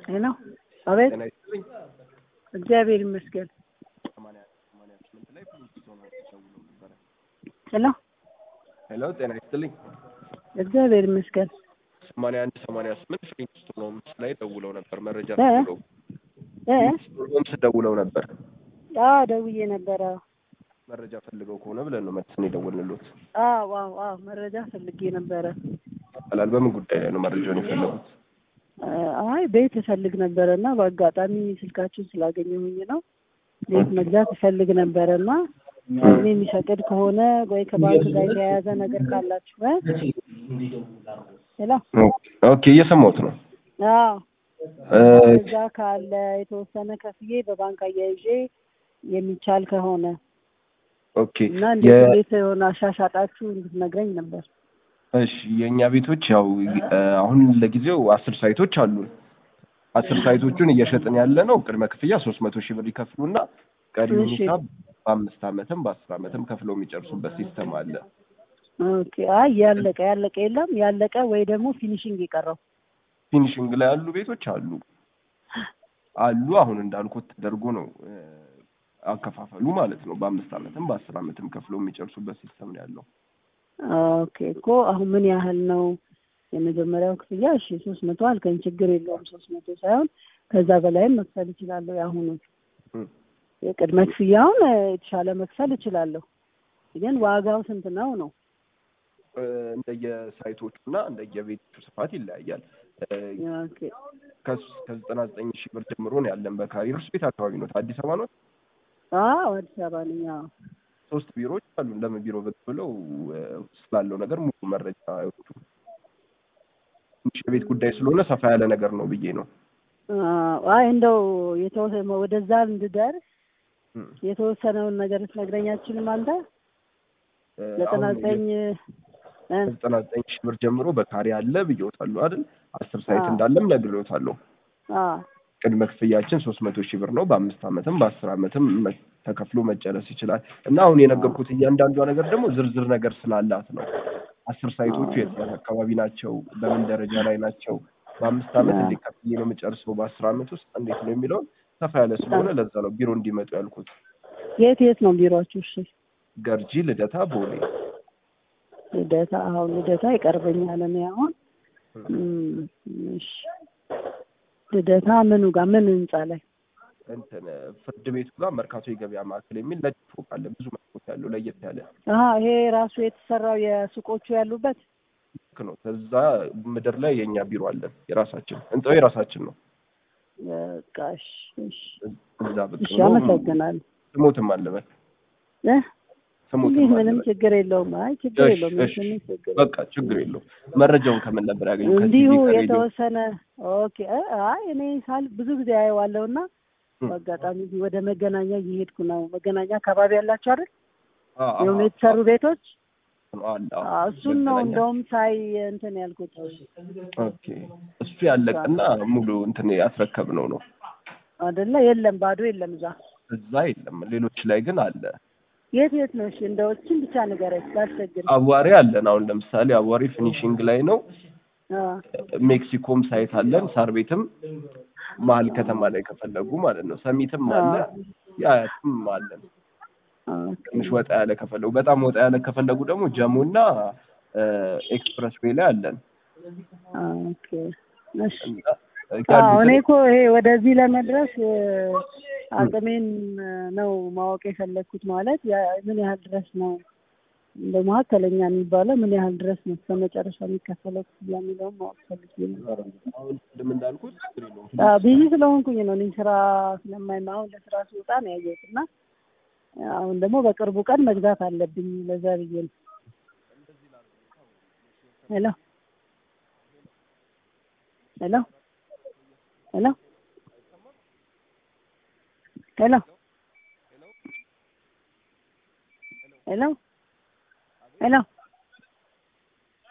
ሄሎ፣ አቤት። ጤና ይስጥልኝ። እግዚአብሔር ይመስገን። ሰማንያ ሰማንያ ስምንት ላይ ፕሪንሲቶን ደውለው ነበረ። ሄሎ፣ ሄሎ ጤና ይስጥልኝ። እግዚአብሔር ይመስገን። ሰማንያ አንድ ሰማንያ ስምንት ፕሪንሲቶን ሆምስ ላይ ደውለው ነበር። መረጃ እ? ፈልገው እ ፕሪንሲቶን ሆምስ ደውለው ነበር። አዎ ደውዬ ነበረ። መረጃ ፈልገው ከሆነ ብለን ነው መልሰን የደወልንሎት። አዎ አዎ አዎ መረጃ ፈልጌ ነበረ። ይባላል። በምን ጉዳይ ላይ ነው መረጃውን የፈለጉት? አይ ቤት እፈልግ ነበረ እና በአጋጣሚ ስልካችሁን ስላገኘሁኝ ነው። ቤት መግዛት እፈልግ ነበረ እና እኔ የሚፈቅድ ከሆነ ወይ ከባንክ ጋር የተያያዘ ነገር ካላችሁ እ? ሄሎ ኦኬ እየሰማሁት ነው። አዎ እ፣ እዛ ካለ የተወሰነ ከፍዬ በባንክ አያይዤ የሚቻል ከሆነ ኦኬ እና የ- እንዴት እንዴት የሆነ አሻሻጣችሁ እንድትነግረኝ ነበር። እሺ የእኛ ቤቶች ያው እ፣ አሁን ለጊዜው አስር ሳይቶች አሉን። አስር ሳይቶቹን እየሸጥን ያለ ነው። ቅድመ ክፍያ ሶስት መቶ ሺህ ብር ይከፍሉና ቀሪውን እሺ። ሂሳብ በአምስት ዓመትም በአስር ዓመትም ከፍለው የሚጨርሱበት ሲስተም አለ። ኦኬ አይ ያለቀ ያለቀ የለም ያለቀ ወይ ደግሞ ፊኒሽንግ የቀረው ፊኒሽንግ ላይ ያሉ ቤቶች አሉ አሉ። አሁን እንዳልኩት ተደርጎ ነው እ፣ አከፋፈሉ ማለት ነው። በአምስት ዓመትም በአስር ዓመትም ከፍለው የሚጨርሱበት ሲስተም ነው ያለው። ኦኬ እኮ አሁን ምን ያህል ነው የመጀመሪያው ክፍያ? እሺ ሶስት መቶ አልከኝ፣ ችግር የለውም ሶስት መቶ ሳይሆን ከዛ በላይም መክፈል እችላለሁ። የአሁኑ እም። የቅድመ ክፍያውን እ፣ የተሻለ መክፈል እችላለሁ። ግን ዋጋው ስንት ነው ነው? እ፣ እንደየሳይቶቹ እና እንደየቤቶቹ ስፋት ይለያያል። እ፣ ኦኬ ከስ- ከዘጠና ዘጠኝ ሺህ ብር ጀምሮ ነው ያለን በካሬ። እርስ ቤት አካባቢ ነው አዲስ አበባ ነው። አዎ አዲስ አበባ ነኝ። አዎ ሶስት ቢሮዎች አሉ። ለምን ቢሮ ብቅ ብለው እ፣ ስላለው ነገር ሙሉ መረጃ አይወጡ። ትንሽ የቤት ጉዳይ ስለሆነ ሰፋ ያለ ነገር ነው ብዬ ነው። አዎ፣ አይ እንደው የተወሰነ ወደዛ እንድደርስ እም። የተወሰነውን ነገር ልትነግረኝ አትችልም አንተ? እ፣ ዘጠና አሁን ዘጠኝ እ፣ ከዘጠና ዘጠኝ ሺህ ብር ጀምሮ በካሬ አለ ብዬዎታለሁ አይደል? አስር ሳይት አዎ። እንዳለም ነግሬዎታለሁ። አዎ ቅድመ ክፍያችን ሶስት መቶ ሺህ ብር ነው። በአምስት ዓመትም በአስር ዓመትም መ- ተከፍሎ መጨረስ ይችላል። እና አሁን የነገርኩት እያንዳንዷ ነገር ደግሞ ዝርዝር ነገር ስላላት ነው። አስር ሳይቶቹ የት የት አካባቢ ናቸው፣ በምን ደረጃ ላይ ናቸው፣ በአምስት ዓመት እንዴት ከፍዬ ነው የምጨርሰው፣ በአስር ዓመት ውስጥ እንዴት ነው የሚለውን ሰፋ ያለ ስለሆነ ለዛ ነው ቢሮ እንዲመጡ ያልኩት። የት የት ነው ቢሮአችሁ? እሺ ገርጂ፣ ልደታ፣ ቦሌ ልደታ አሁን ልደታ ይቀርበኛል። እኔ አሁን እም፣ እሺ ልደታ ምኑ ጋር ምን ህንጻ ላይ? እንትን ፍርድ ቤቱ ጋር መርካቶ የገበያ ማዕከል የሚል ነጭ ፎቅ አለ። ብዙ መስኮት ያለው ለየት ያለ አሀ ይሄ ራሱ የተሰራው የሱቆቹ ያሉበት ልክ ነው። ከዛ ምድር ላይ የእኛ ቢሮ አለን። የራሳችን ህንጻው የራሳችን ነው። በቃ እሺ እሺ እዛ ብቅ እሺ ብሎ አመሰግናለሁ። ስሞትም አለበት እ ስሞትም ይህ ምንም አለበት። ችግር የለውም። አይ ችግር እሺ፣ የለውም። እሺ። ምንም ችግር በቃ ችግር የለውም። መረጃውን ከምን ነበር ያገኙ? እንዲሁ ከቲቪ ከሬዲዮ? የተወሰነ ኦኬ። እ አይ እኔ ሳል ብዙ ጊዜ አየዋለሁና እም። በአጋጣሚ እዚህ ወደ መገናኛ እየሄድኩ ነው። መገናኛ አካባቢ ያላችሁ አይደል? አ- አ- የሆኑ የተሰሩ ቤቶች አለ። አዎ። አዎ፣ እሱን ነው መገናኛ። እንደውም ሳይ እንትን ያልኩት። ኦኬ። እሱ ያለቀና ሙሉ እንትን ያስረከብነው ነው። አይደለ? የለም ባዶ የለም እዛ። እዛ የለም። ሌሎች ላይ ግን አለ። የት የት ነው? እሺ እንደው እችን ብቻ ንገረኝ ላስቸግር። አዋሪ አለን። አሁን ለምሳሌ አዋሪ ፊኒሺንግ ላይ ነው። አዎ ሜክሲኮም ሳይት አለን። ሳር ቤትም መሀል ከተማ ላይ ከፈለጉ ማለት ነው። ሰሚትም አለ። የአያትም አለን። ኦኬ ትንሽ ወጣ ያለ ከፈለጉ፣ በጣም ወጣ ያለ ከፈለጉ ደግሞ ጀሙና ኤክስፕረስ ዌይ ላይ አለን። ኦኬ እሺ። እና አዎ እኔ ያሉትን እኮ ይሄ ወደዚህ ለመድረስ እ፣ አቅሜን እ፣ ነው ማወቅ የፈለግኩት። ማለት ያ- ምን ያህል ድረስ ነው እንደ መካከለኛ የሚባለው ምን ያህል ድረስ ነው እስከ መጨረሻ የሚከፈለው ክፍያ የሚለውን ማወቅ ፈልጌ ነው። አሁን ቅድም እንዳልኩት ችግር የለውም። አዎ ቢዚ ስለሆንኩኝ ነው እኔ ስራ ስለማይማ አሁን ለስራ ስወጣ ነው ያየሁት እና አሁን ደግሞ በቅርቡ ቀን መግዛት አለብኝ ለዛ ብዬ ነው። ሄሎ ሄሎ ሄሎ ሄሎ ሄሎ ሄሎ